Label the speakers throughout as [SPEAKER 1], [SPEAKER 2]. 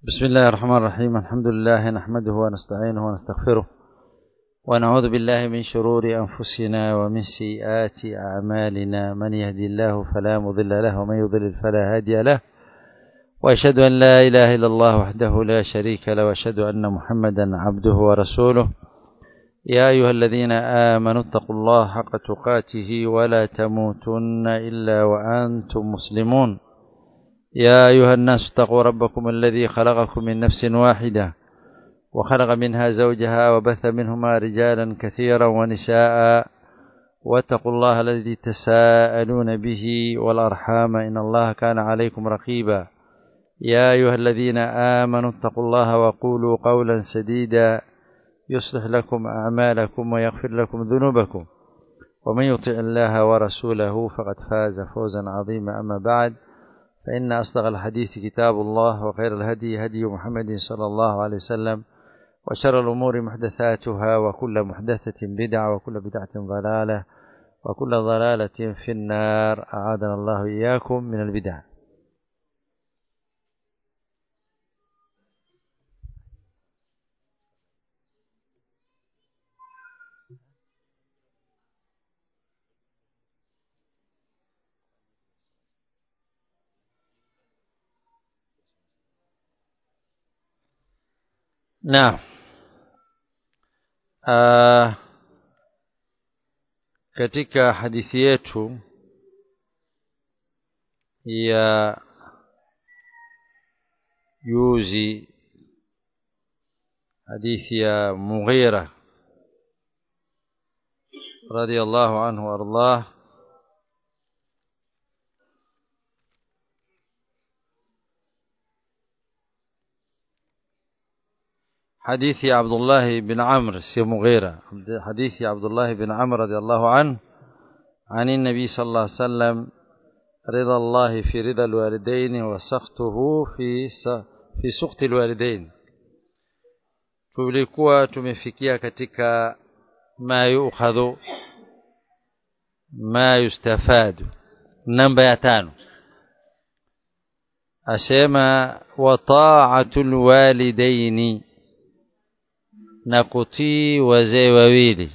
[SPEAKER 1] بسم الله الرحمن الرحيم الحمد لله نحمده ونستعينه ونستغفره ونعوذ بالله من شرور أنفسنا ومن سيئات أعمالنا من يهدي الله فلا مضل له ومن يضلل فلا هادي له وأشهد أن لا إله إلا الله وحده لا شريك له وأشهد أن محمدا عبده ورسوله يا أيها الذين آمنوا اتقوا الله حق تقاته ولا تموتن إلا وأنتم مسلمون يا أيها الناس اتقوا ربكم الذي خلقكم من نفس واحدة وخلق منها زوجها وبث منهما رجالا كثيرا ونساء واتقوا الله الذي تساءلون به والأرحام إن الله كان عليكم رقيبا يا أيها الذين آمنوا اتقوا الله وقولوا قولا سديدا يصلح لكم أعمالكم ويغفر لكم ذنوبكم ومن يطع الله ورسوله فقد فاز فوزا عظيما أما بعد فإن أصدق الحديث كتاب الله وخير الهدي هدي محمد صلى الله عليه وسلم وشر الأمور محدثاتها وكل محدثة بدعة وكل بدعة ضلالة وكل ضلالة في النار أعاذنا الله إياكم من البدع Naam. Uh, katika hadithi yetu ya juzi hadithi ya Mughira radiyallahu anhu wardah حديث عبد الله بن عمرو سي مغيرة حديث عبد الله بن عمرو رضي الله عنه عن النبي صلى الله عليه وسلم رضا الله في رضا الوالدين وسخطه في في سخط الوالدين tulikuwa tumefikia katika ma yukhadhu ma yustafadu namba ya tano asema wa ta'atul walidaini na kutii wazee wawili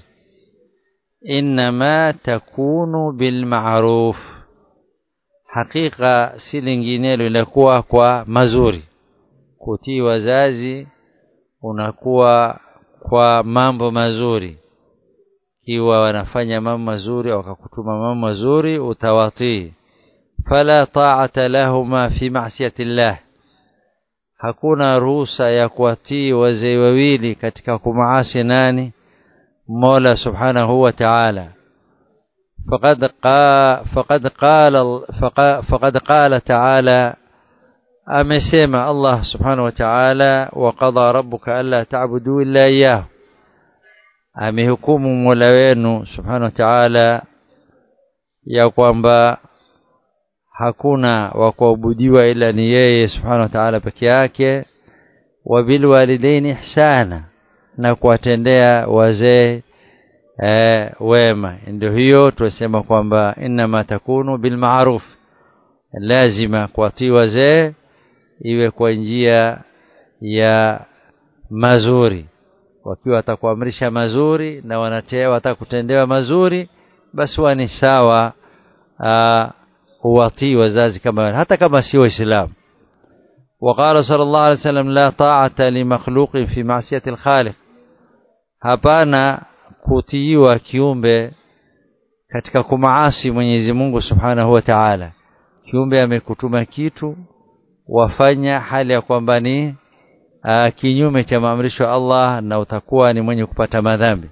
[SPEAKER 1] inma takunu bilma'ruf hakika si linginelo inakuwa kwa mazuri kutii wazazi unakuwa kwa mambo mazuri kiwa wanafanya mambo mazuri wakakutuma mambo mazuri utawatii fala ta'ata lahuma fi ma'siyati llah hakuna ruhusa ya kuwatii wazee wawili katika kumaasi nani Mola Subhanahu wa Ta'ala faqad qa faqad qala faqad qala Ta'ala amesema Allah Subhanahu wa Ta'ala wa qada rabbuka alla ta'budu illa iyyah amehukumu Mola wenu Subhanahu wa Ta'ala ya kwamba hakuna wa kuabudiwa ila ni yeye subhanahu wa ta'ala peke yake wa bil walidaini ihsana na kuwatendea wazee eh, wema ndio hiyo tunasema kwamba inma takunu bil ma'ruf lazima kuwatii wazee iwe kwa njia ya mazuri wakiwa watakuamrisha mazuri na wanatea watakutendewa mazuri basi wani sawa huwatii wazazi kama hata kama si waislamu وقال صلى الله عليه وسلم لا طاعة لمخلوق في معصية الخالق hapana kutiiwa kiumbe katika kumaasi Mwenyezi Mungu Subhanahu wa Ta'ala kiumbe amekutuma kitu wafanya hali ya kwamba ni kinyume cha maamrisho ya Allah na utakuwa ni mwenye kupata madhambi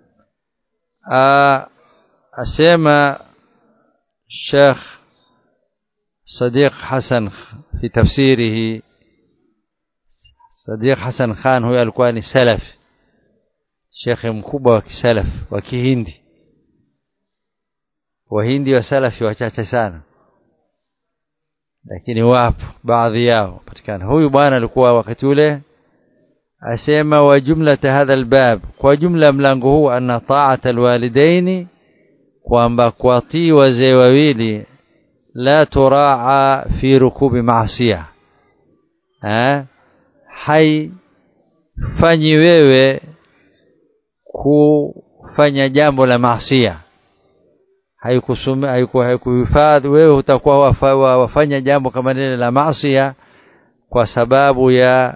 [SPEAKER 1] asema Sheikh صديق حسن في تفسيره صديق حسن خان huyo alikuwa ni salaf shekhe mkubwa wa kisalaf wa kihindi wahindi wa salafi wachache sana lakini wapo baadhi yao patikana huyu bwana alikuwa wakati ule asema wa jumlata hadha albab kwa jumla mlango huu anna ta'ata alwalidaini kwamba kuwatii wazee wawili la turaa fi rukubi maasiya eh haifanyi wewe kufanya jambo la maasia haikuhifadhi wewe utakuwa wafa, wafanya jambo kama lile la maasia kwa sababu ya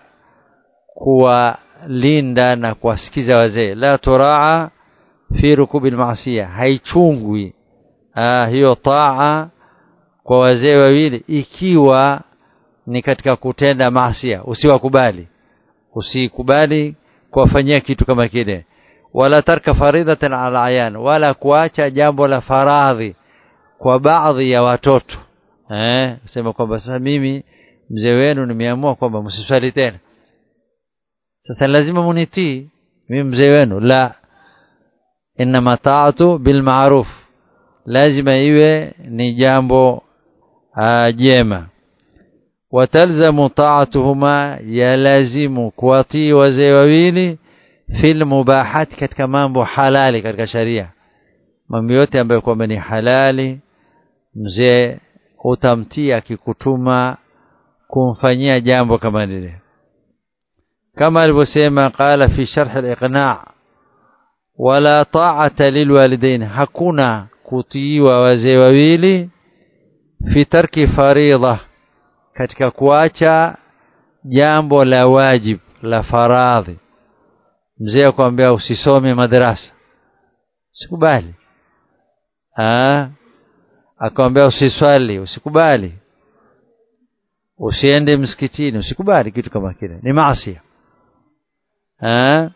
[SPEAKER 1] kuwalinda na kuwasikiza wazee la turaa fi rukubi almaasiya haichungwi ah, hiyo taa kwa wazee wawili ikiwa ni katika kutenda maasia usiwakubali usikubali kuwafanyia kitu kama kile wala tarka faridatan ala ayan wala kuacha jambo la faradhi kwa baadhi ya watoto eh sema kwamba sasa mimi mzee wenu nimeamua kwamba msiswali tena sasa lazima munitii mimi mzee wenu la inma ta'atu bil ma'ruf lazima iwe ni jambo jema watalzamu ta'atuhuma yalazimu kuwatii wazee wawili fil mubahat katika mambo halali katika sharia mambo yote ambayo kwamba ni halali mzee utamtii akikutuma kumfanyia jambo kama lile kama alivyosema qala fi sharh al-iqna' wala ta'ata lilwalidain hakuna kutiiwa wazee wawili fi tarki faridha katika kuacha jambo la wajib la faradhi mzee akwambia usisome madrasa usikubali ah akamwambia usiswali usikubali usiende msikitini usikubali kitu kama kile ni maasi ah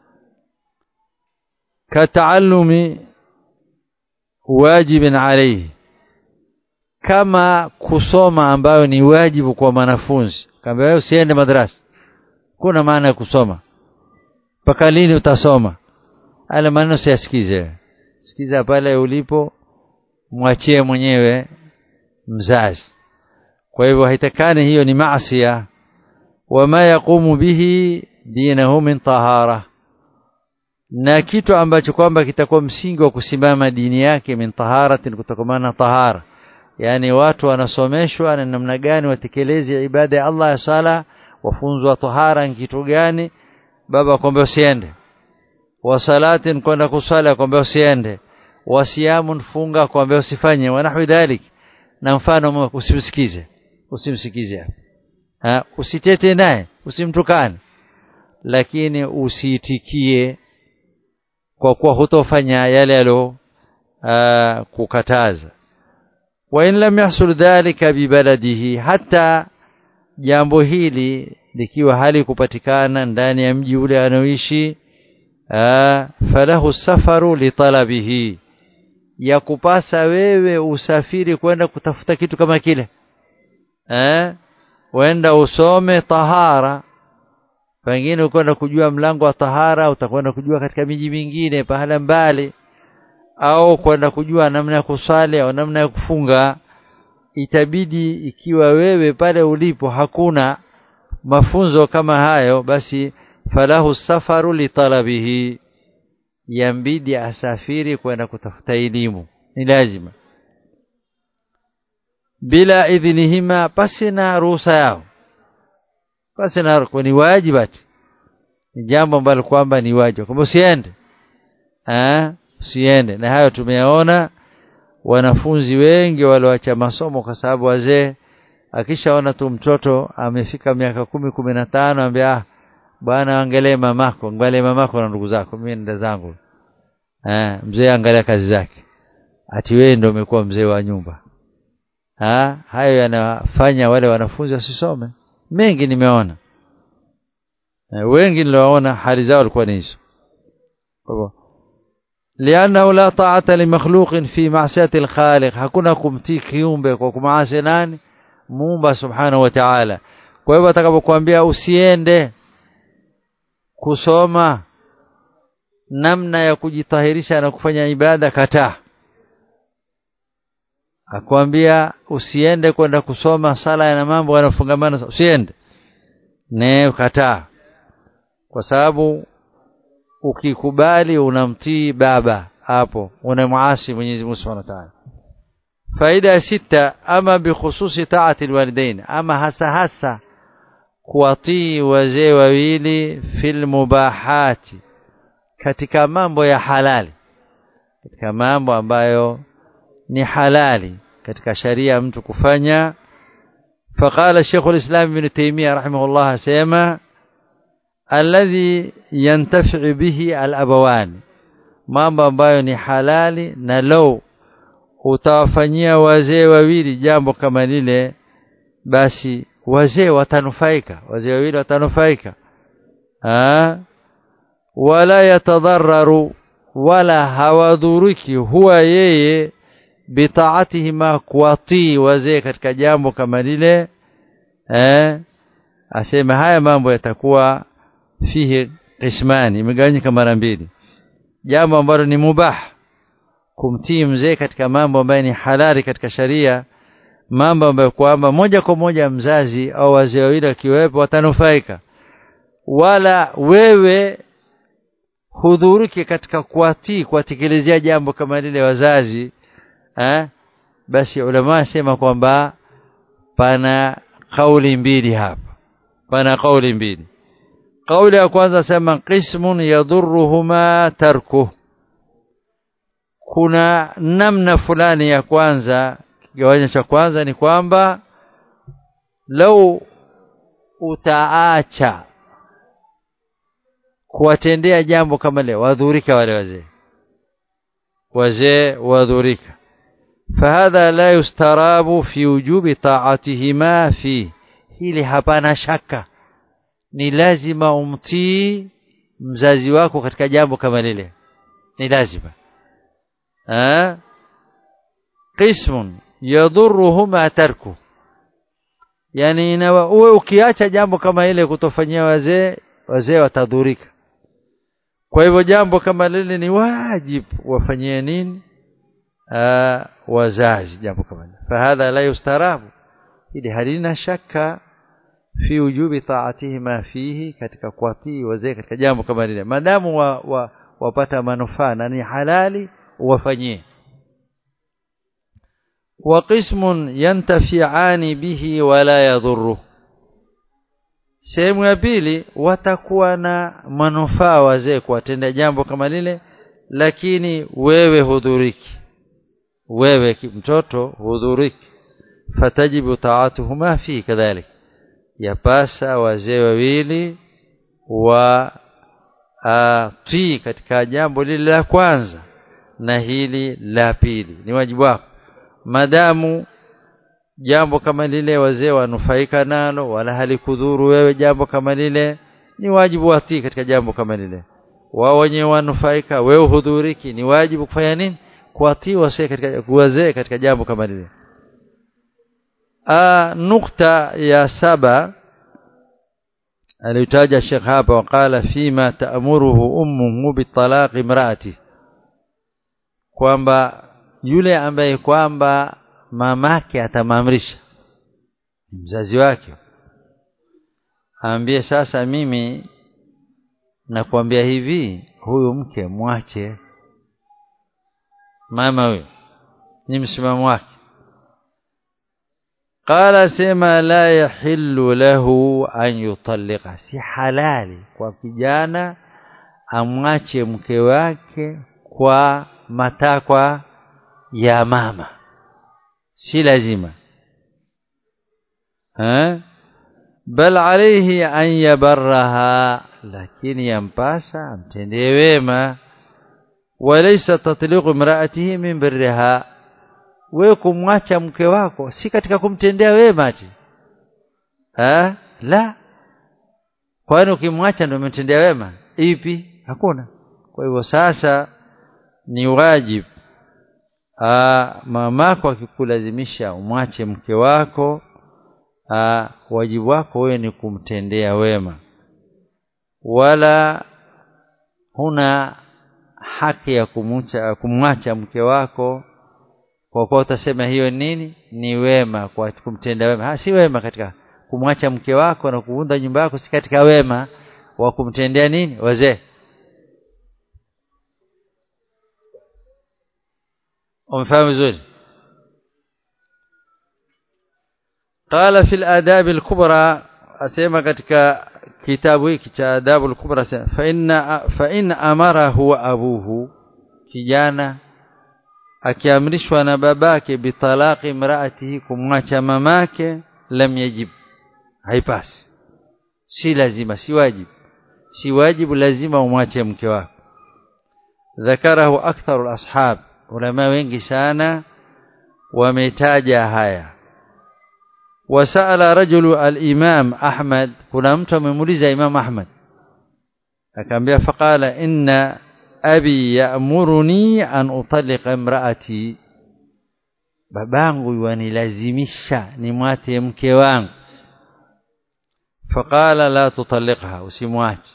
[SPEAKER 1] kataallumi wajibin alayhi kama kusoma ambayo ni wajibu kwa mwanafunzi kama wewe usiende madrasa kuna maana ya kusoma mpaka lini utasoma ala maneno siyasikize sikiza pale ulipo mwachie mwenyewe mzazi kwa hivyo haitakani hiyo ni maasiya wama yaqumu bihi dinahu min tahara na kitu ambacho kwamba kitakuwa msingi wa kusimama dini yake min taharatin kutokamana tahara yani watu wanasomeshwa na namna gani watekeleze ibada ya Allah ya sala wafunzwa tahara ni kitu gani baba akwambia usiende wa salatin kwenda kusali akwambia usiende wa siyamun funga akwambia usifanye wa nahwi dhalik na mfano usimsikize usimsikize ha usitete naye usimtukane lakini usiitikie kwa kuwa hutofanya yale yalo kukataza wa in lam yahsul dhalika bibaladihi hata jambo hili likiwa hali kupatikana ndani ya mji ule anaoishi falahu safaru litalabihi ya kupasa wewe usafiri kwenda kutafuta kitu kama kile eh wenda usome tahara pengine ukwenda kujua mlango wa tahara utakwenda kujua katika miji mingine pahala mbali au kwenda kujua namna ya kusali au namna ya kufunga itabidi ikiwa wewe pale ulipo hakuna mafunzo kama hayo basi falahu safaru litalabihi yambidi asafiri kwenda kutafuta elimu ni lazima bila idhinihima pasi na ruhusa yao pasi na ni wajibati ni jambo ambalo kwamba ni wajibu kwamba usiende eh usiende na hayo tumeyaona wanafunzi wengi walioacha masomo kwa sababu wazee akishaona tu mtoto amefika miaka kumi kumi na tano ambia ah, bwana angalie mamako angalie mamako na ndugu zako mimi nenda zangu eh mzee angalia kazi zake ati wewe ndio umekuwa mzee wa nyumba ha hayo yanafanya wale wanafunzi wasisome mengi nimeona e, wengi niliwaona hali zao walikuwa ni hizo kwa hivyo lianna la ta'ata li makhluqin fi ma'siyati al-khaliq hakuna kumtii kiumbe kwa kumaasi nani muumba subhanahu wa ta'ala kwa hivyo atakapokuambia usiende kusoma namna ya kujitahirisha na kufanya ibada kataa akwambia usiende kwenda kusoma sala na mambo yanafungamana usiende ne kataa kwa sababu ukikubali unamtii baba hapo unamuasi Mwenyezi Mungu Subhanahu wa Ta'ala faida ya sita ama bikhususi taati alwalidain ama hasa hasa kuwatii wazee wawili fil mubahati katika mambo ya halali katika mambo ambayo ni halali katika sharia mtu kufanya فقال شيخ الإسلام ابن تيمية رحمه الله سيما الذي ينتفع به الأبوان mambo ambayo ni halali na lau utawafanyia wazee wawili jambo kama lile basi wazee watanufaika wazee wawili watanufaika wala yatadhararu wala hawadhuriki huwa yeye bitaatihima kuwatii wazee katika jambo kama lile eh asema haya mambo yatakuwa fihi qismani imegawanyika mara mbili jambo ambalo ni mubah kumtii mzee katika mambo ambayo ni halali katika sharia mambo ambayo kwamba moja kwa moja mzazi au wazee wawili wakiwepo watanufaika wala wewe hudhuriki katika kuwatii kuwatekelezea jambo kama lile wazazi eh basi ulama wasema kwamba pana kauli mbili hapa pana kauli mbili kauli ya kwanza sema qismun yadhurruhuma tarku kuna namna fulani ya kwanza kigawanyo cha kwanza ni kwamba lau utaacha kuwatendea jambo kama lile wadhurika wale wazee wazee wadhurika فهذا لا يستراب في وجوب طاعتهما فيه hili hapana shaka ni lazima umtii mzazi wako katika jambo kama lile ni lazima eh qismun yadhurruhuma tarku yani na uwe ukiacha jambo kama ile kutofanyia wazee wazee watadhurika kwa hivyo jambo kama lile ni wajibu wafanyie nini uh, wazazi jambo kama hilo fahadha la yustarabu ili halina shaka fi wujubi taatihima fihi katika kuwatii wazee katika jambo kama lile madamu wa, wa, wapata manufaa na ni halali wafanyie wa qismun yantafi'ani bihi wala yadhurru sehemu ya pili watakuwa na manufaa wazee kuwatenda jambo kama lile lakini wewe hudhuriki wewe mtoto hudhuriki fatajibu taatuhuma fi kadhalik yapasa wazee wawili wa tii katika jambo lile la kwanza na hili la pili ni wajibu wako madamu jambo kama lile wazee wanufaika nalo wala halikudhuru wewe jambo kama lile ni wajibu watii katika jambo kama lile wao wenyewe wanufaika wewe hudhuriki ni wajibu kufanya nini kuwatii wazee katika wazee katika jambo kama lile nukta ya saba alitaja Sheikh hapa wakala fima taamuruhu ummuhu bitalaq imraati kwamba yule ambaye kwamba mamake atamamrisha mzazi wake aambie sasa mimi nakwambia hivi huyu mke mwache mama huyo ni msimamo wake qala sema la yahillu lahu an yutallika si halali kwa kijana amwache mke wake kwa matakwa ya mama si lazima ha bal alayhi an yabarraha lakini yampasa amtendee wema walaysa tatliqu imraatihi min birriha wewe kumwacha mke wako si katika kumtendea wema ati ha la kwani ukimwacha ndio umetendea wema ipi hakuna kwa hivyo sasa ni wajibu mamako akikulazimisha umwache mke wako aa, wajibu wako wewe ni kumtendea wema wala huna haki ya kumwacha kumwacha mke wako kwa kuwa utasema hiyo nini ni wema kwa kumtenda wema ha, si wema katika kumwacha mke wako na kuunda nyumba yako si katika wema wa kumtendea nini wazee umefahamu vizuri قال في الآداب الكبرى asema katika kitabu hiki cha adabu al-kubra asema fa inna fa in amarahu abuhu kijana akiamrishwa na babake bitalaqi imraatihi kumwacha mamake lam yajib haipasi si lazima si wajibu si wajibu lazima umwache mke wako ذكره أكثر الأصحاب علماء wengi sana wametaja haya وسأل رجل الإمام أحمد kuna mtu amemuuliza Imam Ahmad akamwambia faqala inna abi ya'muruni an utalliqa imraati babangu yanilazimisha nimwate mke wangu faqala la tutalliqha usimwache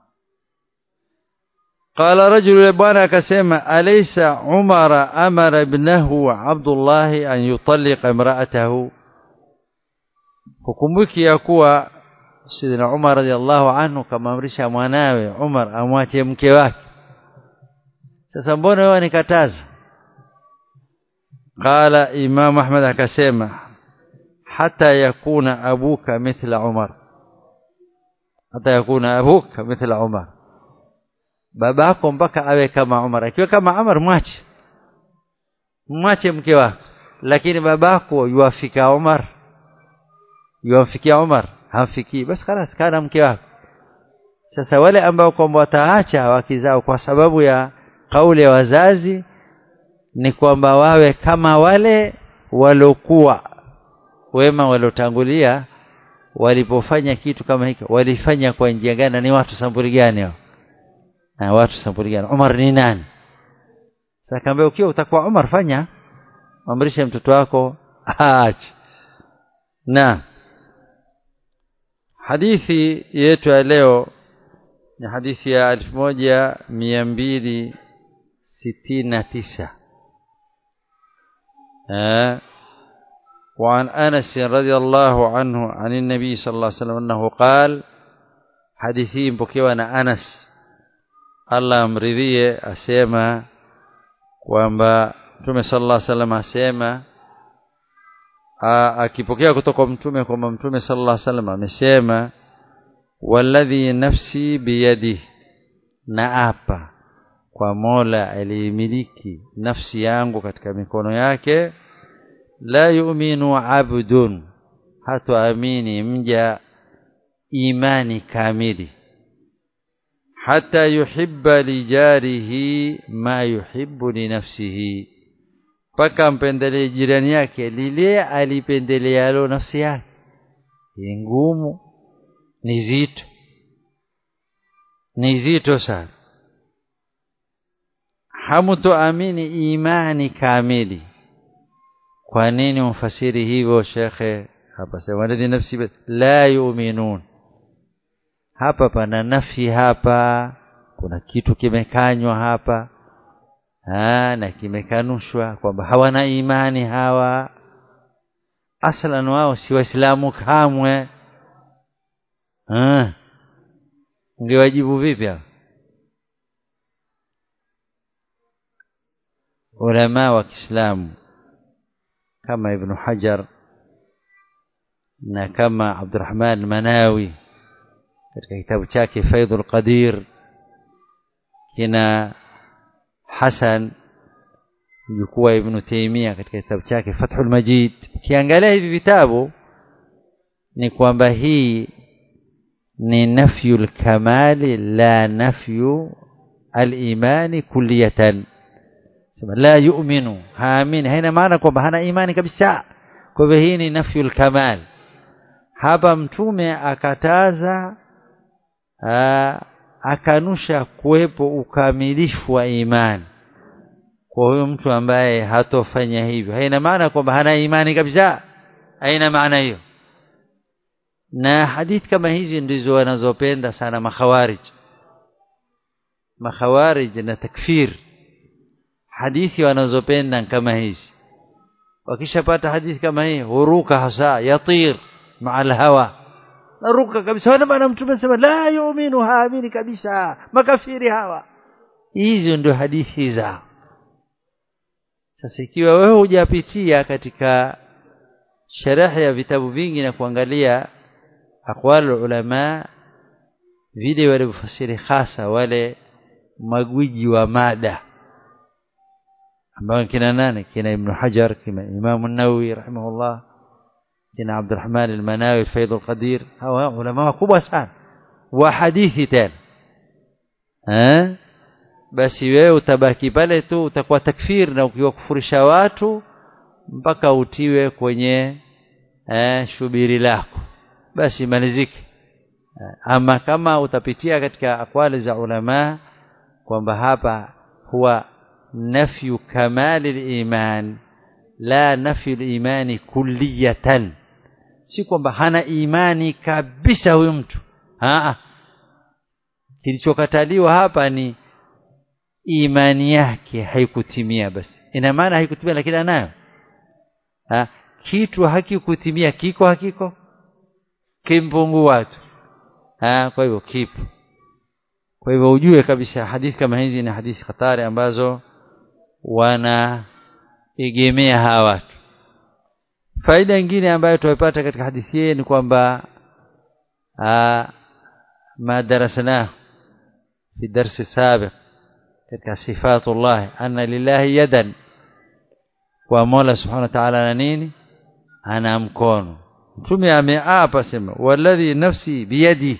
[SPEAKER 1] قال رجل bwana akasema alaysa umara amara ibnahu abdullah an yutalliqa imra'atahu hukumbuki ya kuwa sidina umar radhiallahu anhu kamamrisha mwanawe umar amwache mke wake sasa mbona wewe nikataza qala imam ahmad akasema hata yakuna abuka mithla umar hata yakuna abuka mithla umar babako mpaka awe kama Umar akiwa kama Umar mwache mwache mke wako lakini babako yuafika Umar yuafikia Umar hamfikii basi خلاص kana mke wako sasa wale ambao kwamba wataacha wakizao kwa sababu ya kauli ya wazazi ni kwamba wawe kama wale walokuwa wema waliotangulia walipofanya kitu kama hiki walifanya kwa njia gani ni watu sampuli gani hao na watu sampuli gani Umar ni nani sasa kaambia ukiwa utakuwa Umar fanya amrishe mtoto wako aache na hadithi yetu ya leo ni hadithi ya 1269 eh وعن أنس رضي الله عنه عن النبي صلى الله عليه وسلم أنه قال حديثين بكيوانا أنس Allah amridhie asema kwamba Mtume sallallahu alaihi wasallam asema akipokea kutoka mtume kwamba Mtume sallallahu alaihi wasallam amesema walladhi nafsi biyadi na apa kwa Mola aliyemiliki nafsi yangu katika mikono yake la yu'minu abdun hatoamini mja imani kamili hata yuhibba lijarihi ma yuhibbu li nafsihi paka mpendelee jirani yake lile alipendelealo nafsi yake ni ngumu ni zito ni zito sana hamutoamini imani kamili kwa nini umfasiri hivyo shekhe hapa sema walladhi nafsi la yu'minun hapa pana nafi hapa kuna kitu kimekanywa hapa ha, na kimekanushwa kwamba hawana imani hawa aslan wao si waislamu kamwe ungewajibu vipi hapa ulama wa Kiislamu kama Ibn Hajar na kama Abdurrahman Manawi katika kitabu chake Faidul Qadir kina Hasan mjukuu Ibn Taymiyyah katika kitabu chake Fathul Majid kiangalia hivi vitabu ni kwamba hii ni nafyul kamali la nafyu al-imani kulliyatan sema la yu'minu haamini haina maana kwamba hana imani kabisa kwa hivyo hii ni nafyul kamal hapa mtume akataza aa, akanusha kuwepo ukamilifu wa imani kwa huyo mtu ambaye hatofanya hivyo haina maana kwamba hana imani kabisa haina maana hiyo na hadithi kama hizi ndizo wanazopenda sana makhawarij makhawarij na takfir hadithi wanazopenda kama hizi wakishapata hadithi kama hii huruka hasa yatir maa alhawa naruka kabisa wana maana mtume sema la yu'minu haamini kabisa makafiri hawa hizo ndio hadithi zao sasa ikiwa wewe hujapitia katika sherehe ya vitabu vingi na kuangalia aqwal ulama vile walivyofasiri hasa wale magwiji wa mada ambao kina nane kina ibn hajar kina imam an-nawawi rahimahullah kina abdurrahman al-manawi faid al-qadir hawa ulama wakubwa sana wa hadithi tena eh basi wewe utabaki pale tu utakuwa takfir na ukiwakufurisha watu mpaka utiwe kwenye eh, shubiri lako basi malizike ama kama utapitia katika akwali za ulama kwamba hapa huwa nafyu kamali liman la nafyu limani kulliyatan si kwamba hana imani kabisa huyu mtu Haa. kilichokataliwa hapa ni imani yake haikutimia basi ina maana haikutimia lakini anayo ha? kitu hakikutimia kiko hakiko kimpungua tu ha? kwa hivyo kipo kwa hivyo ujue kabisa hadithi kama hizi ni hadithi hatari ambazo wanaegemea hawa watu faida nyingine ambayo tumeipata katika hadithi hii ni kwamba ma darasnahu fi darsi sabiq katika sifatullah anna lillahi yadan kwa Mola subhanahu wa ta'ala na nini ana mkono mtume ameapa sema walladhi nafsi biyadi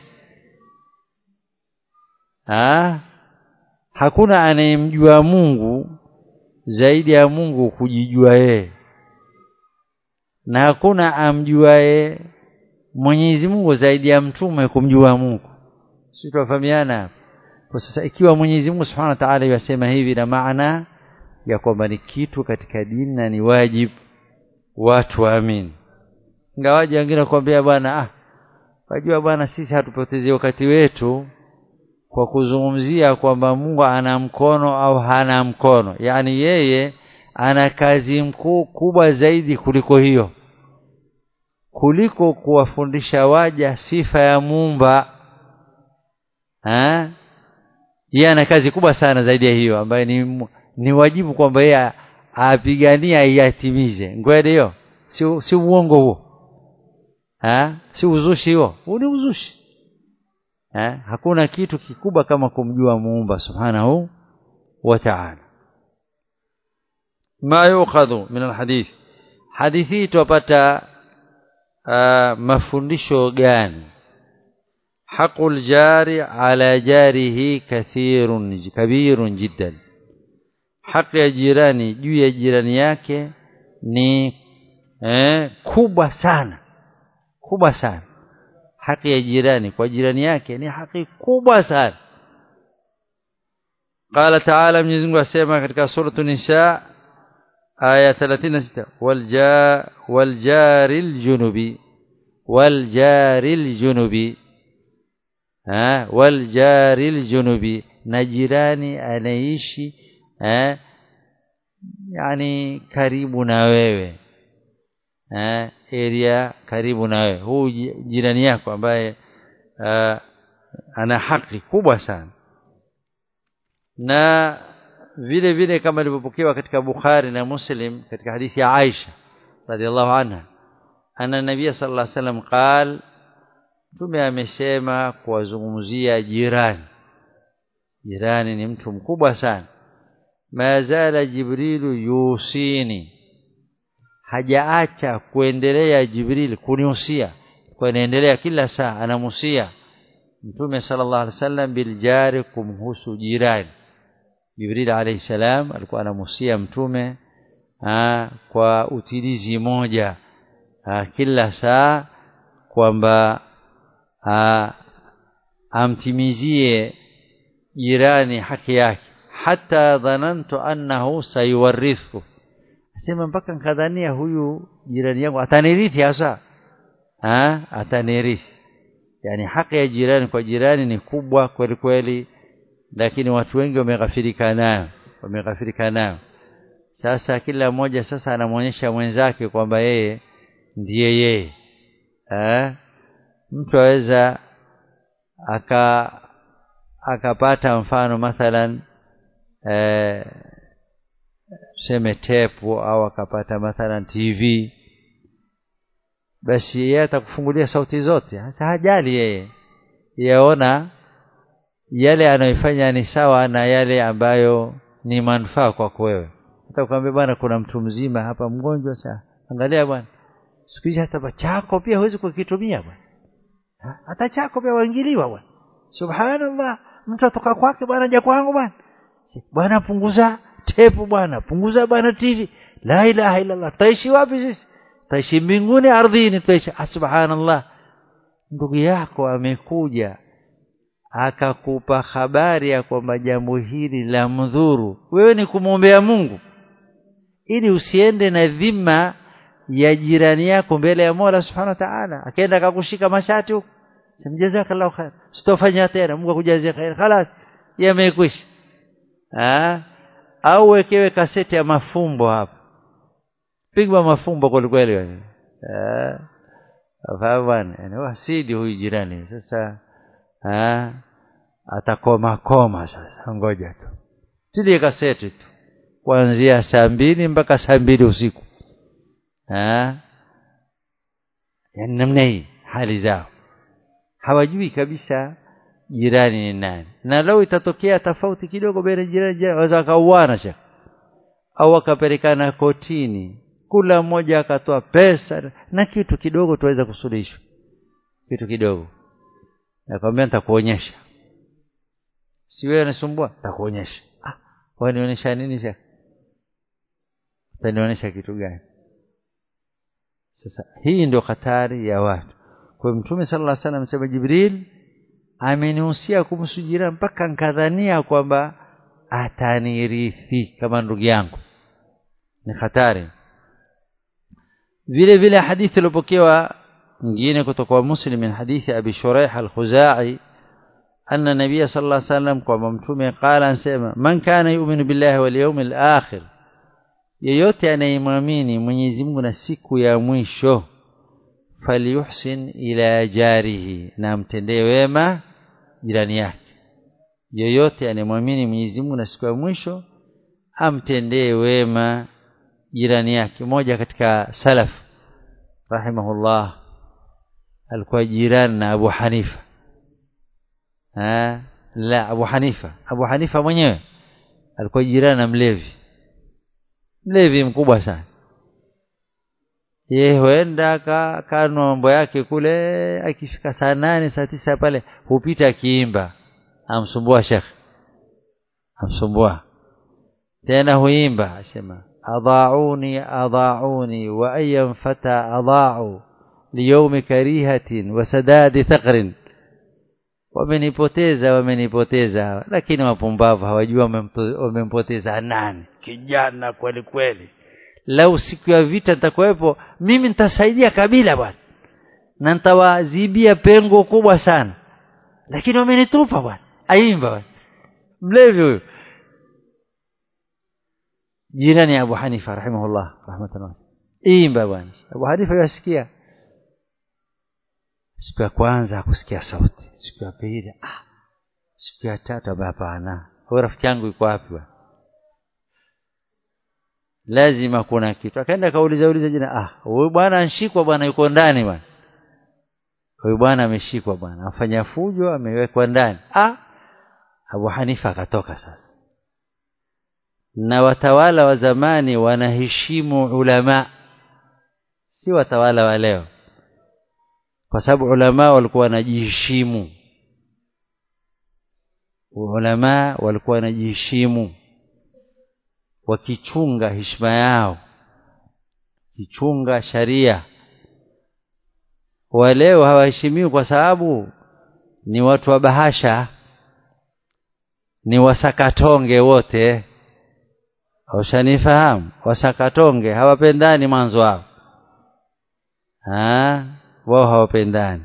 [SPEAKER 1] ah hakuna anayemjua Mungu zaidi ya Mungu kujijua yeye na hakuna amjuae Mwenyezi Mungu zaidi ya mtume kumjua Mungu sisi tunafahamiana kwa sasa ikiwa Mwenyezi Mungu Subhanahu wa Ta'ala yasema hivi na maana ya kwamba ni kitu katika dini na ni wajibu watu waamini ingawaje wengine kuambia bwana ah wajua bwana sisi hatupotezi wakati wetu kwa kuzungumzia kwamba Mungu ana mkono au hana mkono yani yeye ana kazi mkuu kubwa zaidi kuliko hiyo kuliko kuwafundisha waja sifa ya muumba eh yeye ana kazi kubwa sana zaidi ya hiyo ambayo ni ni wajibu kwamba yeye apigania iatimize ngwede hiyo si si uongo huo ha? si uzushi huo huu ni uzushi ha? hakuna kitu kikubwa kama kumjua muumba subhanahu wa ta'ala ma yukhadhu min alhadith hadithi tupata uh, mafundisho gani haqul jari ala jarihi kathirun kabirun jiddan haki ya jirani juu ya jirani yake ni eh, kubwa sana kubwa sana haki ya jirani kwa jirani yake ni haki kubwa sana قال تعالى Mwenyezi Mungu asema katika suratu Nisa aya 36 walja waljaril junubi waljaril junubi ha waljaril junubi na jirani anaishi eh yani karibu na wewe eh area karibu na wewe huu jirani yako ambaye uh, ana haki kubwa sana na vile vile kama ilivyopokewa katika Bukhari na Muslim katika hadithi ya Aisha radhiallahu anha anna nabii sallallahu alaihi wasallam qal tume amesema kuwazungumzia jirani jirani ni mtu mkubwa sana ma zala jibrilu yusini hajaacha kuendelea jibril kunihusia kwa inaendelea kila saa anamusia mtume sallallahu alaihi wasallam biljari kumhusu jirani jibril alayhi salam alikuwa anamusia mtume aa, kwa utilizi moja aa, kila saa kwamba amtimizie jirani haki yake hata dhanantu annahu sayuwarithu asema mpaka nkadhania huyu jirani yangu atanirithi hasa ha atanirithi yani haki ya jirani kwa jirani ni kubwa kweli kweli lakini watu wengi wameghafirika nayo wameghafirika nayo sasa kila mmoja sasa anamwonyesha mwenzake kwamba yeye ndiye yeye eh mtu aweza aka akapata mfano mathalan eh tuseme tepu au akapata mathalan TV basi yeye atakufungulia sauti zote hasa hajali yeye yaona yale anayoifanya ni sawa na yale ambayo ni manufaa kwako wewe hata ukamwambia bwana kuna mtu mzima hapa mgonjwa sasa angalia bwana siku hizi hata chako pia huwezi kukitumia bwana hata chako pia waingiliwa bwana subhanallah mtu atoka kwake bwana ja kwangu bwana bwana punguza tepu bwana punguza bwana tv la ilaha illa allah taishi wapi sisi taishi mbinguni ardhini taishi subhanallah ndugu yako amekuja akakupa habari ya kwamba jambo hili la mdhuru wewe ni kumwombea Mungu ili usiende na dhima ya jirani yako mbele ya Mola Subhanahu wa Ta'ala akaenda akakushika mashati huko jazakallahu khair sitofanya tena Mungu akujazie khair خلاص yamekwisha ah au wekewe kaseti ya mafumbo hapo pigwa mafumbo kweli kweli eh afahamu bwana yani wasidi huyu jirani sasa ah atakoma koma sasa ngoja tu tilie kaseti tu kuanzia saa mbili mpaka saa mbili usiku ah yani namna hii hali zao hawajui kabisa jirani ni nani na leo itatokea tofauti kidogo baina jirani jirani waweza wakauana shaka au wakapelekana kotini kula mmoja akatoa pesa na kitu kidogo tuweza kusuluhishwa kitu kidogo nakwambia nitakuonyesha si wewe unasumbua nitakuonyesha ah wewe nionyesha nini sasa utanionyesha kitu gani sasa hii ndio hatari ya watu kwa mtume sallallahu alaihi wasallam amesema jibril amenihusia kumhusu jirani mpaka nkadhania kwamba atanirithi kama ndugu yangu ni hatari vile vile hadithi iliyopokewa nyingine kutoka kwa muslim min hadithi abi shuraih al-khuzai anna nabiy sallallahu alaihi wasallam kwa mtume qala ansema man kana yu'minu billahi wal yawmil akhir yeyote anayemwamini Mwenyezi Mungu na siku ya mwisho falyuhsin ila jarihi na mtendee wema jirani yake yeyote anayemwamini Mwenyezi Mungu na siku ya mwisho amtendee wema jirani yake moja katika salaf rahimahullah alikuwa jirani na Abu Hanifa ha la Abu Hanifa Abu Hanifa mwenyewe alikuwa jirani na mlevi mlevi mkubwa sana yeye huenda kanwa mambo yake kule akifika saa nane saa tisa pale hupita akiimba amsumbua shekh amsumbua tena huimba asema adhauni adhauni wa ayyam fata adha'u liyaumi karihatin wa sadadi thaqrin wamenipoteza wamenipoteza lakini wapumbavu hawajua wamempoteza nani kijana kweli kweli lau siku ya vita nitakuwepo mimi nitasaidia kabila bwana na nitawazibia pengo kubwa sana lakini wamenitupa bwana aimba bwana mlevi huyo jirani Abu Hanifa rahimahullah rahmatullah imba bwana Abu Hanifa yasikia siku ya kwanza hakusikia sauti siku ya pili ah siku ya tatu hapana huyo rafiki yangu yuko wapi bwana lazima kuna kitu akaenda kauliza uliza jina ah huyu bwana anshikwa bwana yuko ndani bwana huyu bwana ameshikwa bwana afanya fujo amewekwa ndani ah Abu Hanifa akatoka sasa na watawala wa zamani wanaheshimu ulama si watawala wa leo kwa sababu ulama walikuwa wanajiheshimu ulama walikuwa wanajiheshimu wakichunga heshima yao kichunga sharia waleo hawaheshimiwi kwa sababu ni watu wa bahasha ni wasakatonge wote ushanifahamu wasakatonge hawapendani mwanzo wao wao hawapendani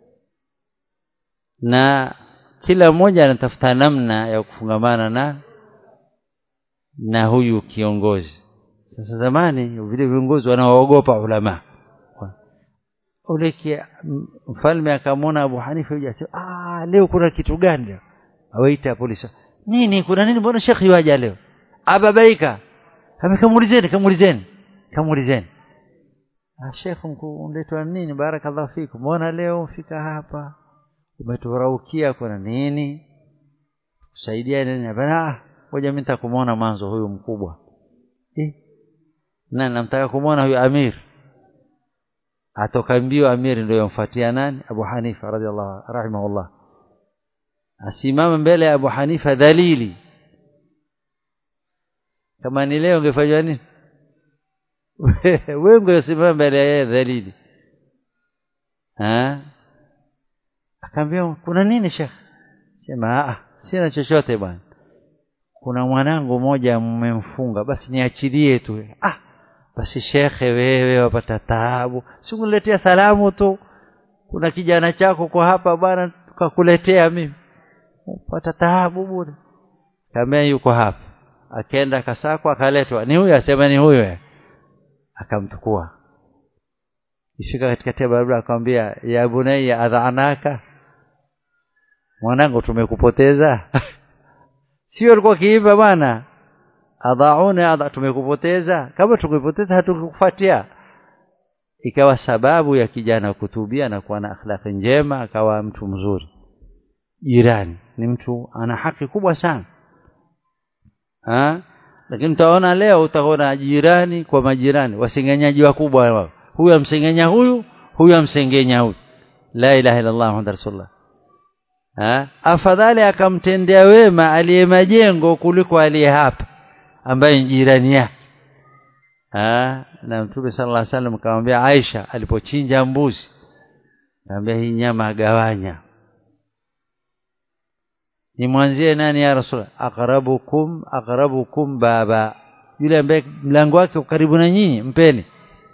[SPEAKER 1] na kila mmoja anatafuta namna ya kufungamana na na huyu kiongozi sasa zamani vile viongozi wanaoogopa ulama ule mfalme akamwona Abu Hanifa yuja ah leo kuna kitu gani leo awaita polisi nini kuna nini mbona shekhi waja leo ababaika amekamuulizeni kamuulizeni kamuulizeni ah shekh unaletwa nini barakallahu fikum mbona leo umfika hapa umeturaukia kuna nini kusaidia nini bana ngoja mimi nitakumuona mwanzo huyu mkubwa eh na namtaka kumuona huyu amir atoka mbio amir ndio yomfuatia nani Abu Hanifa radhiallahu rahimahullah asimama mbele ya Abu Hanifa dhalili kama ni leo ungefanywa nini wewe ungesimama mbele ya yeye dhalili ha akaambia kuna nini shekh sema ah sina chochote bwana kuna mwanangu mmoja mmemfunga basi niachilie tu ah basi shekhe wewe wapata taabu sikuletea salamu tu kuna kijana chako kwa hapa bwana tukakuletea mimi upata taabu bure kama yuko hapa akaenda kasakwa akaletwa ni huyu asema ni huyu akamchukua ifika katikati ya barabara akamwambia ya bunayya adhanaka mwanangu tumekupoteza sio alikuwa kiimba bwana adhauna adha tumekupoteza kama tukupoteza hatukukufuatia ikawa sababu ya kijana kutubia na kuwa na akhlaqi njema akawa mtu mzuri jirani ni mtu ana haki kubwa sana ha? lakini utaona leo utaona jirani kwa majirani wasengenyaji wakubwa wao huyu amsengenya huyu huyu amsengenya huyu la ilaha illa allah muhammad rasulullah ha? afadhali akamtendea wema aliye majengo kuliko aliye hapa ambaye ni jirani yake na mtume sallallahu alaihi wasallam akamwambia Aisha alipochinja mbuzi akamwambia hii nyama agawanya nimwanzie nani ya rasul aqrabukum aqrabukum baba yule ambaye mlango wake karibu na nyinyi mpeni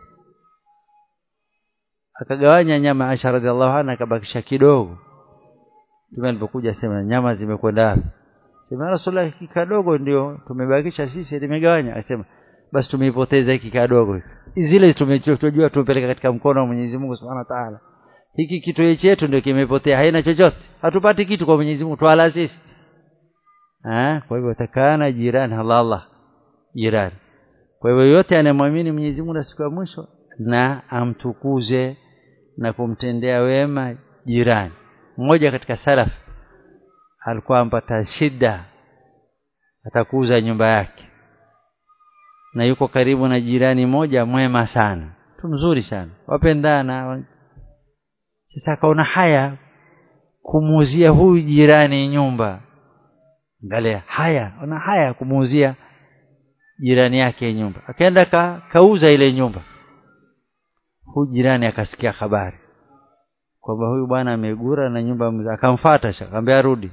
[SPEAKER 1] akagawanya nyama Aisha radhiallahu anha akabakisha kidogo Mtume alipokuja sema nyama zimekwenda wapi sema rasulullah hiki kadogo ndio tumebakisha sisi limegawanya akasema basi tumeipoteza hiki kadogo zile tumechojua tumepeleka katika mkono wa Mwenyezi Mungu Subhanahu wa Ta'ala hiki kitu chetu ndio kimepotea haina chochote hatupati kitu kwa Mwenyezi Mungu twala sisi ah kwa hivyo takana jirani Allah jirani kwa hivyo yote anayemwamini Mwenyezi Mungu na siku ya mwisho na amtukuze na kumtendea wema jirani mmoja katika salaf alikuwa ampata shida atakuuza nyumba yake na yuko karibu na jirani moja mwema sana mtu mzuri sana wapendana sasa akaona haya kumuuzia huyu jirani nyumba angalia haya ona haya kumuuzia jirani yake nyumba akaenda ka, kauza ile nyumba huyu jirani akasikia habari kwamba huyu bwana amegura na nyumba akamfuata akamwambia rudi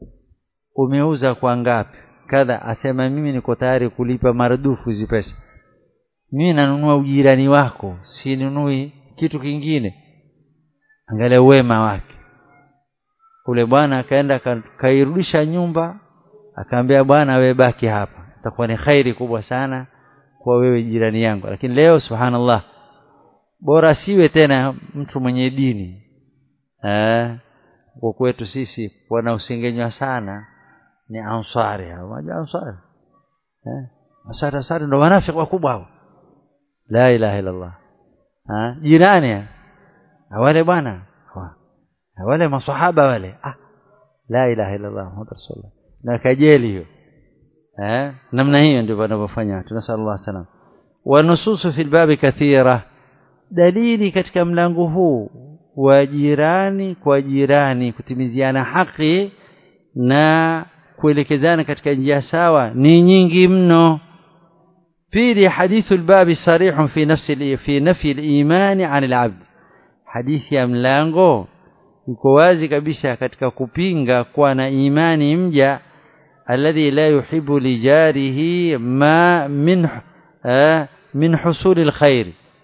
[SPEAKER 1] umeuza kwa ngapi kadha asema mimi niko tayari kulipa maradufu hizi pesa mimi nanunua ujirani wako sinunui kitu kingine angalia wema wake ule bwana akaenda kairudisha nyumba akaambia bwana wewe baki hapa itakuwa ni khairi kubwa sana kwa wewe jirani yangu lakini leo subhanallah bora siwe tena mtu mwenye dini eh kwa kwetu sisi wanaosengenywa sana ni ansari hao unajua ansari eh ansari ansari ndo wanafiki wakubwa hao la ilaha illa allah ha jirani wale bwana wale maswahaba wale ah la ilaha illa allah muhammad rasulullah na kajeli hiyo eh namna hiyo ndio wanavyofanya tunasallallahu salam wa nususu fil babi kathira dalili katika mlango huu wa jirani kwa jirani kutimiziana haki na kuelekezana katika njia sawa ni nyingi mno pili hadithu albabi sarihun fi nafsi fi nafi al-iman 'an al-'abd hadithi ya mlango iko wazi kabisa katika kupinga kuwa na imani mja alladhi la yuhibbu lijarihi ma min min husuli alkhair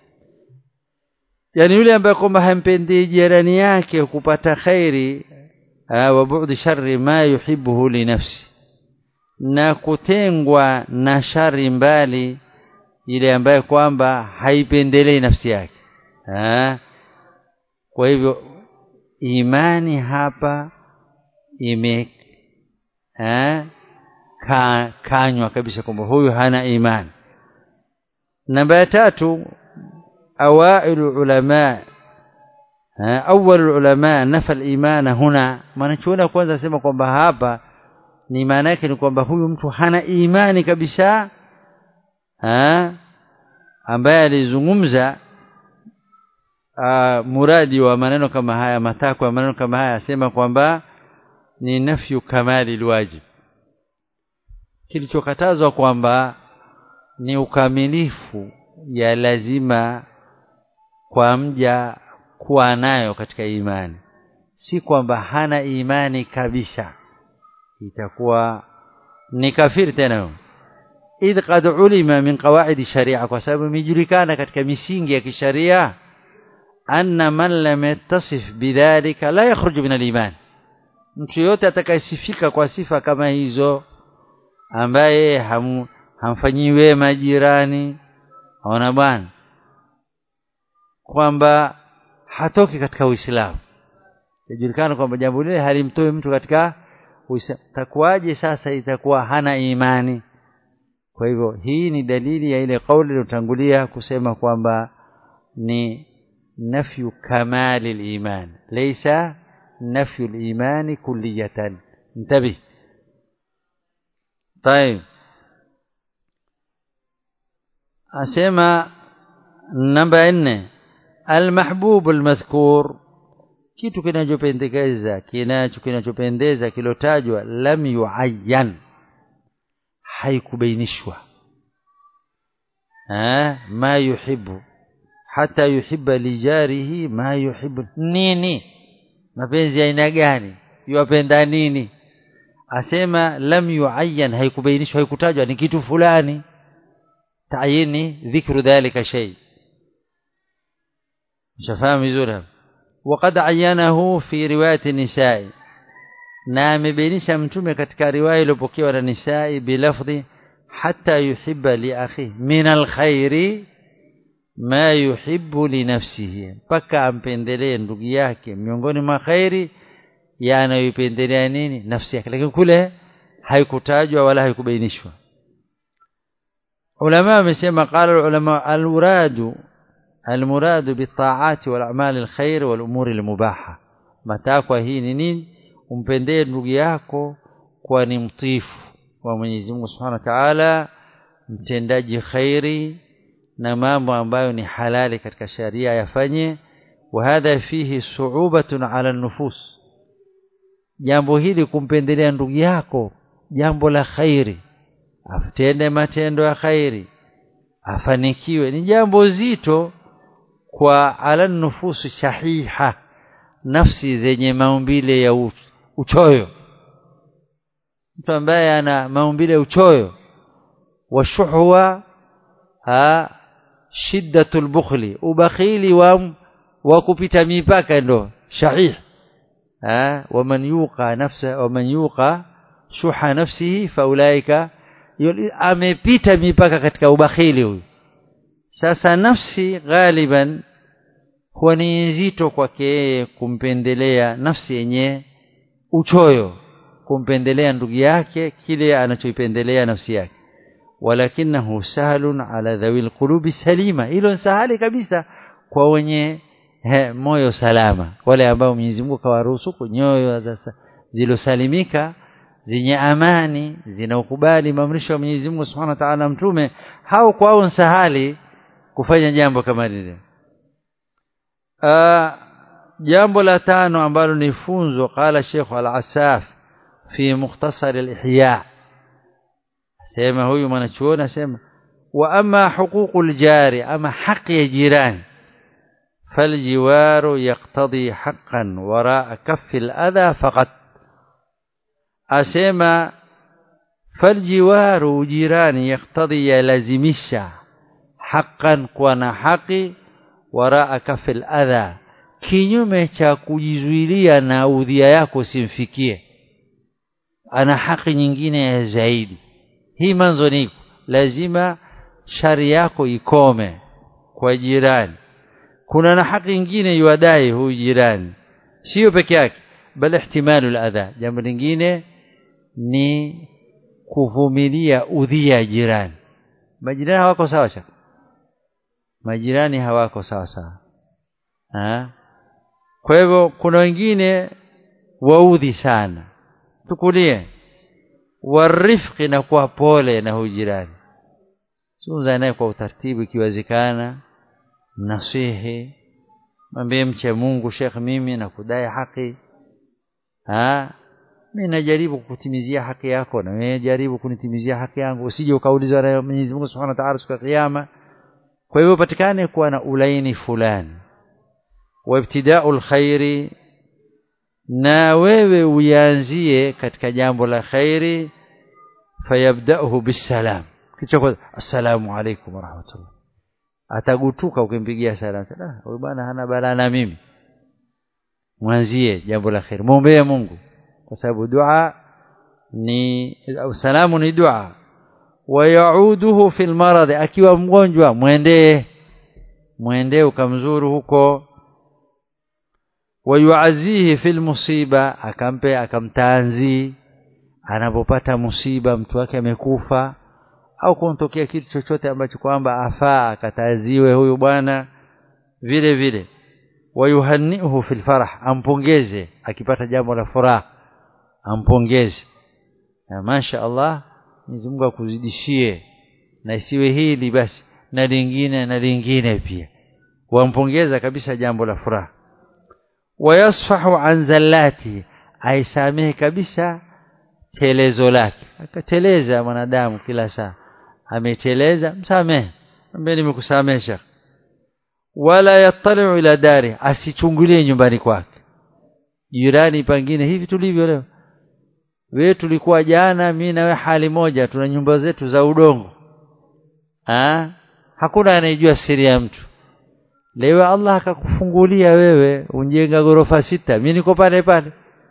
[SPEAKER 1] yani yule ambaye kwamba hampendi jirani yake kupata khairi wa bu'di sharri ma yuhibbuhu li nafsi na kutengwa na shari mbali ile ambaye kwamba haipendelei nafsi yake ha? kwa hivyo imani hapa ime ha? Ka, kanywa kabisa kwamba huyu hana imani namba ya tatu أوائل العلماء أول العلماء نفى الإيمان هنا mwanachuoni kwanza asema kwamba hapa ni maana yake ni kwamba huyu mtu hana imani kabisa ha? ambaye alizungumza uh, muradi wa maneno kama haya matakwa ya maneno kama haya asema kwamba ni nafyu kamali alwajib kilichokatazwa kwamba ni ukamilifu ya lazima kwa mja kuwa nayo katika imani si kwamba hana imani kabisa itakuwa ni kafiri tena idh qad ulima min qawaid sharia kwa sababu imejulikana katika misingi ya kisharia anna man lam yattasif bidhalika la yakhruju min al-iman mtu yote atakayesifika kwa sifa kama hizo ambaye ham, hamfanyii wema jirani ona bwana kwamba hatoki katika Uislamu yajulikana kwamba jambo lile halimtoi mtu katika Uislamu takuwaje sasa itakuwa hana imani kwa hivyo hii ni dalili ya ile kauli iliyotangulia kusema kwamba ni nafyu kamali al-iman laysa nafyu al-iman kulliyatan انتبه طيب asema namba 4 almahbub almadhkur kitu kinachopendekeza kinacho kinachopendeza kilotajwa lam yuayyan haikubainishwa eh ma yuhibbu hata yuhibba lijarihi ma yuhibbu nini mapenzi aina gani yuwapenda nini asema lam yuayyan haikubainishwa haikutajwa ni kitu fulani تعييني ذكر ذلك شيء شفاهم vizuri وقد عينه في روايه النساء na amebainisha mtume katika riwaya iliyopokewa na nisai bilafdhi hatta yuhibba li akhi min alkhairi ma yuhibbu li nafsihi mpaka ampendelee ndugu yake miongoni mwa khairi yanayoipendelea nini nafsi yake lakini kule haikutajwa wala haikubainishwa علماء ومسيما قال العلماء المراد المراد بالطاعات والأعمال الخير والأمور المباحة matakwa hii ni nini umpendee ndugu yako kwa ni mtifu wa Mwenyezi Mungu Subhanahu wa Ta'ala mtendaji khairi na mambo ambayo ni halali katika sharia yafanye wa hadha fihi su'ubatun 'ala nufus jambo hili kumpendelea ndugu yako jambo la khairi atende matendo ya khairi afanikiwe ni jambo zito kwa ala nufusu shahiha nafsi zenye maumbile ya uchoyo mtu ambaye ana maumbile ya uchoyo washuhwa ha shiddatul bukhli ubakhili wa wa kupita mipaka ndo shahih ha waman yuqa nafsa waman yuqa shuha nafsihi faulaika amepita mipaka katika ubakhili huyu sasa nafsi ghaliban huwa ni nzito kwake yeye kumpendelea nafsi yenye uchoyo kumpendelea ndugu yake kile anachoipendelea nafsi yake walakinahu sahlun ala dhawil qulubi salima hilo sahali kabisa kwa wenye he, moyo salama wale ambao Mwenyezi Mungu kawaruhusu nyoyo zilosalimika zenye amani zinaukubali maamrisho ya Mwenyezi Mungu Subhanahu wa Ta'ala mtume hao kwao sahali kufanya jambo kama lile jambo la tano ambalo ni funzo qala Sheikh Al-Asaf fi mukhtasar al-ihya sema huyu mwanachuoni asema wa ama huququl jari ama haki ya jirani فالجوار يقتضي حقا وراء كف الأذى فقط asema faljiwaru jirani yaktadhi yalazimisha haqqan kuwa na haki waraa kafil adha kinyume cha kujizuilia na udhia yako simfikie ana haki nyingine ya zaidi hii manzo ni lazima shari yako ikome kwa jirani kuna na haki nyingine yuadai huyu jirani sio peke yake bal ihtimalu al-adha jambo lingine ni kuvumilia udhia jirani majirani hawako sawa cha majirani hawako sawa sawa ha? kwa hivyo kuna wengine waudhi sana tukulie warifqi na kuwa pole na huyu jirani zungumza naye kwa utaratibu ikiwezekana mnasihi mwambie mche Mungu Sheikh mimi na kudai haki ha mimi najaribu kukutimizia haki yako na wewe jaribu kunitimizia haki yangu usije ukaulizwa na Mwenyezi Mungu Subhanahu wa Ta'ala siku ya kiyama kwa hivyo patikane kuwa na ulaini fulani wa ibtida'ul khairi na wewe uanzie katika jambo la khairi fayabda'uhu bisalam kicho kwanza assalamu alaykum wa rahmatullah atagutuka ukimpigia salamu ah huyu bwana hana balaa na mimi mwanzie jambo la khair muombee Mungu kwa sababu dua ni salamu ni dua wayauduhu fil marad akiwa mgonjwa mwendee mwendee ukamzuru huko wayuazihi fil musiba akampe akamtanzi anapopata musiba mtu wake amekufa au kuntokea kitu chochote ambacho kwamba afaa akataziwe huyu bwana vile vile wayuhannihu fil farah ampongeze akipata jambo la furaha ampongeze na masha Allah Mwenyezi Mungu akuzidishie na isiwe hili basi na lingine na lingine pia wampongeza kabisa jambo la furaha wayasfahu an zallati aisamehe kabisa telezo lake akateleza mwanadamu kila saa ameteleza msamehe ambaye nimekusamesha wala yattali'u ila dari asichungulie nyumbani kwake jirani pangine hivi tulivyo leo wewe tulikuwa jana mimi na wewe hali moja tuna nyumba zetu za udongo ha? hakuna anayejua siri ya mtu leo Allah akakufungulia wewe unjenga gorofa sita mimi niko pale pale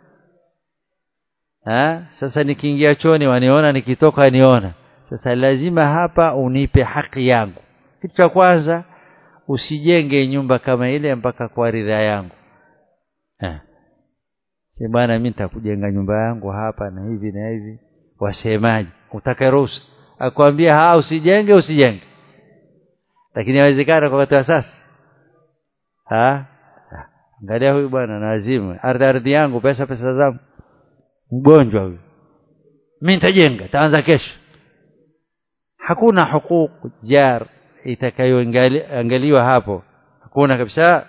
[SPEAKER 1] ha? sasa nikiingia choni waniona nikitoka niona sasa lazima hapa unipe haki yangu kitu cha kwanza usijenge nyumba kama ile mpaka kwa ridhaa yangu ha. si bwana mimi nitakujenga nyumba yangu hapa na hivi na hivi wasemaje utaka ruhusa akwambia ha usijenge usijenge lakini inawezekana kwa wakati wa sasa ha angalia huyu bwana na azimu ardhi ardhi yangu pesa pesa zangu mgonjwa huyu mimi nitajenga taanza kesho hakuna hukuku jar itakayoangaliwa hapo hakuna kabisa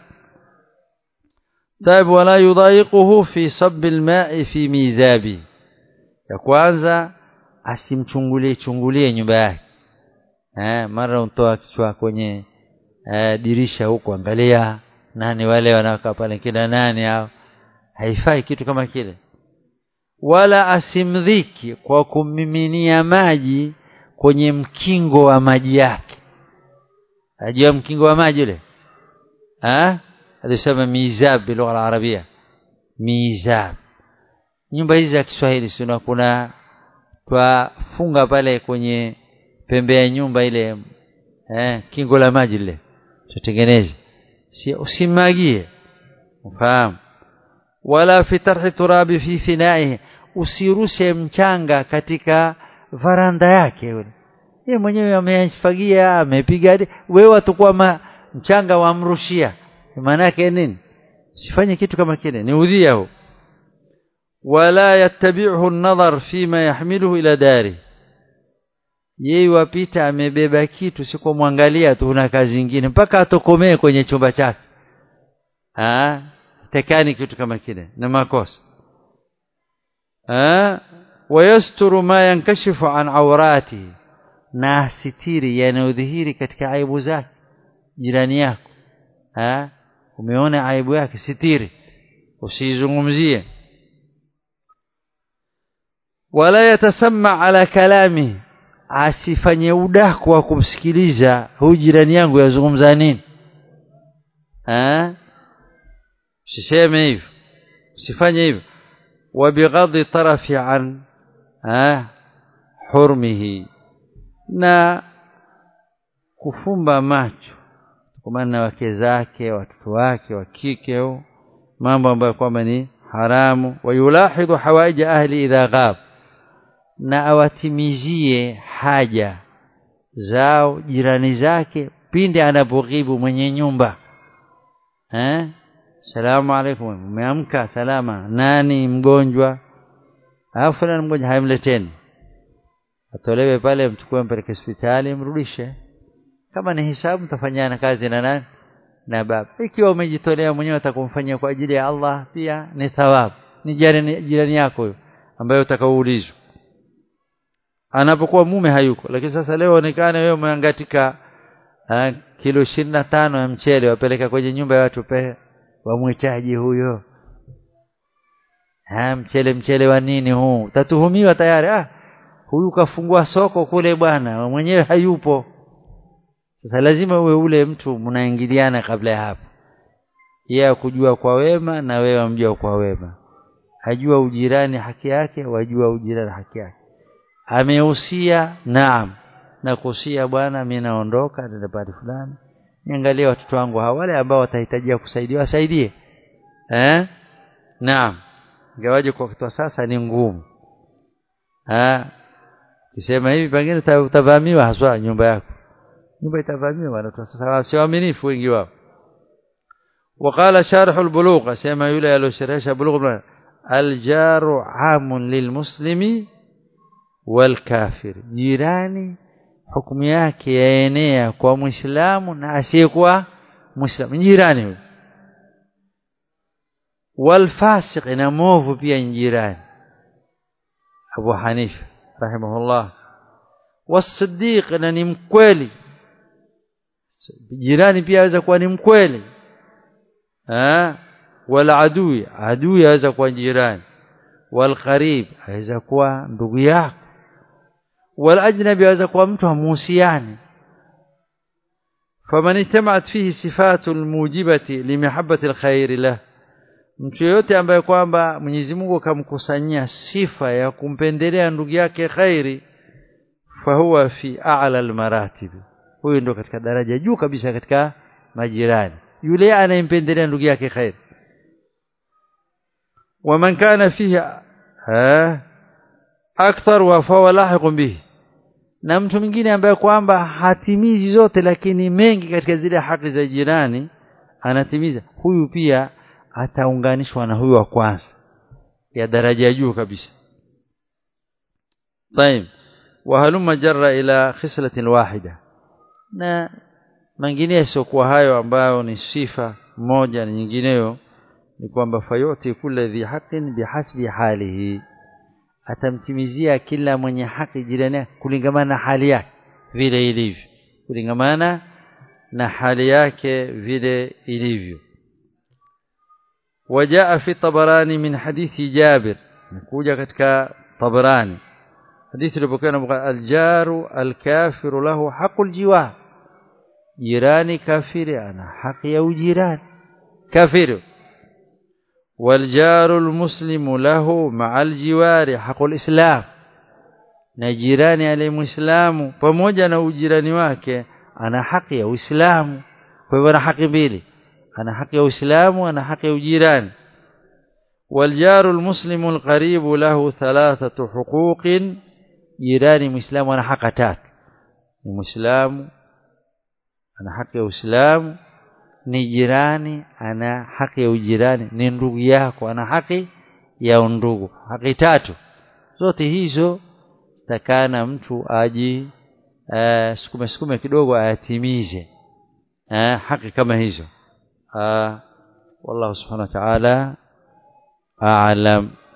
[SPEAKER 1] طيب ولا يضايقه في صب الماء في ميزابي ya kwanza asimchungulie chungulie nyumba yake eh mara untoa kichwa kwenye eh, dirisha huko angalia nani wale wanakaa pale kina nani hao haifai kitu kama kile wala asimdhiki kwa kumiminia maji kwenye mkingo wa maji yake ajua mkingo wa maji ule ah alisema mizab bilugha alarabia mizab nyumba hizi za Kiswahili sio kuna twafunga pale kwenye pembe ya nyumba ile eh kingo la maji lile tutengeneze si usimagie ufahamu wala fi tarhi turabi fi finaihi usirushe mchanga katika varanda yake yule yeye mwenyewe amefagia amepiga wewe watakuwa ma, mchanga wamrushia maana yake nini usifanye kitu kama kile ni udhia huo wala yattabi'uhu an-nadhar fima yahmiluhu ila dari yeye wapita amebeba kitu siko mwangalia tu una kazi nyingine mpaka atokomee kwenye chumba chake ah tekani kitu kama kile na makosa ah wayasturu ma yankashifu an awrati na sitiri yanayodhihiri katika aibu zake jirani yako ah umeona aibu yake sitiri usizungumzie wala yatasamma ala kalami asifanye udaku wa kumsikiliza huyu jirani yangu yazungumza nini eh usiseme hivyo usifanye hivyo wabighadhi tarafi an eh hurmihi na kufumba macho kwa maana wake zake watoto wake wa kike au mambo ambayo kwamba ni haramu wayulahidhu hawaija ahli idha ghab na awatimizie haja zao jirani zake pindi anapoghibu mwenye nyumba eh salamu alaikum umeamka salama nani mgonjwa alafu fulani mgonjwa haimleteni atolewe pale mchukue mpeleke hospitali mrudishe kama ni hisabu mtafanyana kazi na nani na baba ikiwa umejitolea mwenyewe utakumfanyia kwa ajili ya Allah pia ni thawabu ni jirani, jirani yako huyo ambaye utakaoulizwa anapokuwa mume hayuko lakini sasa leo onekane wewe umeangatika uh, kilo ishirini na tano ya mchele wapeleka kwenye nyumba ya watu pe wamwitaji huyo ha, mchele mchele wa nini huu utatuhumiwa tayari ah huyu kafungua soko kule bwana mwenyewe hayupo sasa lazima uwe ule mtu mnaingiliana kabla ya hapo yeye kujua kwa wema na wewe amjua kwa wema hajua ujirani haki yake wajua ujirani haki yake amehusia naam na kuhusia bwana mimi naondoka nenda pale fulani niangalie watoto wangu hawa wale ambao watahitajia kusaidiwa wasaidie eh naam ingawaje kwa kitu sasa ni ngumu ah kisema hivi pengine utavamiwa haswa nyumba yako nyumba itavamiwa watu sasa sio waaminifu wengi wao وقال شارح البلوغ سيما يولى يلو شرح بلوغ الجار عام للمسلم والكافر jirani hukumu yake yaenea kwa muislamu na asiyekuwa muislamu jirani huyo والفاسق na mwovu pia jirani Abu Hanifa rahimahullah wasiddiq na ni mkweli jirani pia aweza kuwa ni mkweli eh wala adui adui aweza kuwa jirani wal qarib aweza kuwa ndugu yako wal ajnabi aweza kuwa mtu hamuhusiani faman ijtama'at fihi sifatu almujibati limahabbati alkhair lah mtu yote ambaye kwamba Mwenyezi Mungu akamkusanyia sifa ya kumpendelea ndugu yake khairi fahuwa fi a'la almaratib huyo ndo katika daraja juu kabisa katika majirani yule anayempendelea ndugu yake khair waman kana fihi akthar wa fahuwa lahiqun bihi na mtu mwingine ambaye kwamba hatimizi zote lakini mengi katika zile haki za jirani anatimiza huyu pia ataunganishwa na huyu wa kwanza ya daraja ya juu kabisa طيب وهلم جر الى خصله واحده na mengineyo kwa hayo ambayo ni sifa moja na nyingineyo ni kwamba fayoti kula dhi haqqin bihasbi halihi atamtimizia kila mwenye haki jirani kulingamana na hali yake vile ilivyo kulingamana na hali yake vile ilivyo وجاء في الطبراني من حديث جابر نكوجا ketika طبراني حديث لبكنا الجار الكافر له حق الجوار جيراني كافر انا حق يا جيران كافر والجار المسلم له مع الجوار حق الإسلام na jirani aliyemuislamu pamoja na ujirani wake ana haki ya Uislamu kwa hivyo ana haki mbili ana haki ya Uislamu ana haki ya ujirani والجار المسلم القريب له ثلاثة حقوق jirani muislamu ana haki tatu ni muislamu ana haki ya Uislamu ni jirani ana haki ya ujirani ni ndugu yako ana haki ya undugu haki tatu zote hizo takana mtu aji uh, sukume sukume kidogo ayatimize uh, haki kama hizo uh, wallahu subhanahu wa ta'ala a'lam